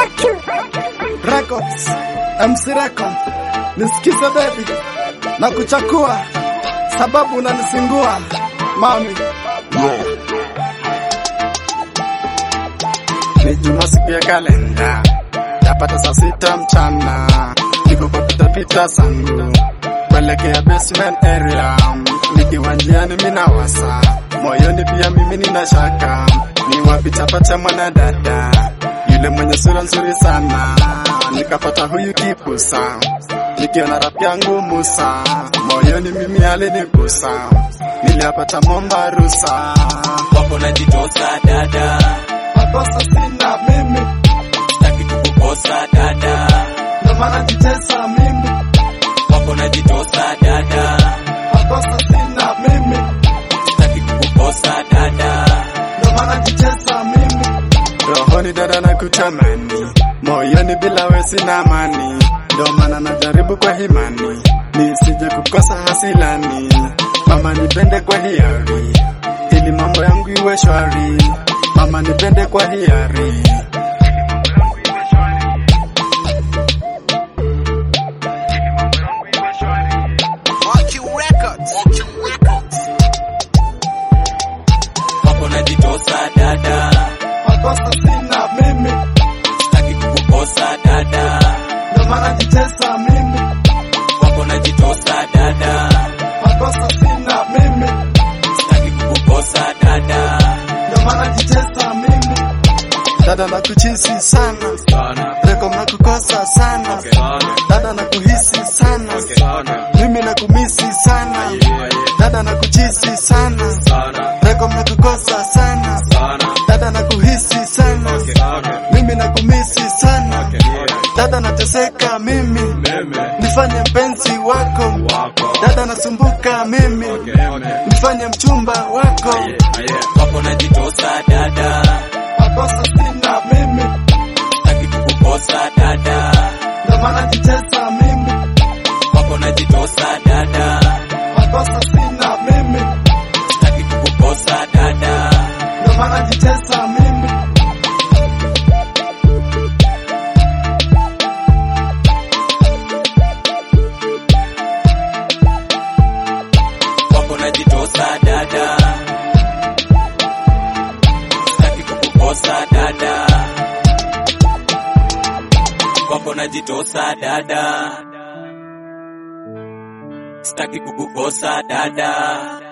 Records, MC Record, nisikize baby na kuchakua sababu unanisingua mami. Ni Juma siku ya kalenda, yapata saa sita mchana, niko kwa pitapita zangu kuelekea basement area, nikiwa njiani mina wasa moyoni, pia mimi nina shaka, ni wapi tapata mwanadada yule mwenye sura nzuri sana, nikapata huyu kipusa, nikiona rap yangu Musa, moyoni mimi alinigusa, niliapata momba rusa, wako najitosa dada, makosa sina mimi, sitaki kukukosa dada, ndo maana jitesa mimi, wako najitosa dada, makosa sina mimi, sitaki kukukosa dada, ndo maana jitesa mimi, rohoni dada na kutamani, moyoni bila we sina amani, ndo maana najaribu kwa himani, nisije kukosa hasilani, mama nipende kwa hiari, ili mambo yangu iwe shwari, mama nipende kwa hiari. wako najitosa dada, Makosa sina mimi, sitaki kukukosa dada, ndo maana jitesa mimi, wako najitosa dada, makosa sina mimi, sitaki kukukosa dada, ndo maana jitesa mimi, dada na kuchisi sana, sana, reko na kukosa sana, sana, dada na kuhisi sana, sana, mimi na kumisi sana, dada na kuchisi sana, sana, reko na kukosa sana, sana, dada na kuhisi sana, sana, mimi na kumisi sana, dada nateseka mimi, nifanye mpenzi wako, dada nasumbuka mimi, nifanye mchumba wako, wako najitosa dada, makosa sina mimi, sitaki kukukosa dada, ndo maana jitesa mimi, wako najitosa dada, makosa sina mimi, sitaki kukukosa dada, ndo maana jitesa mimi, wako najitosa dada, sitaki kukukosa dada, wako najitosa dada, sitaki kukukosa dada.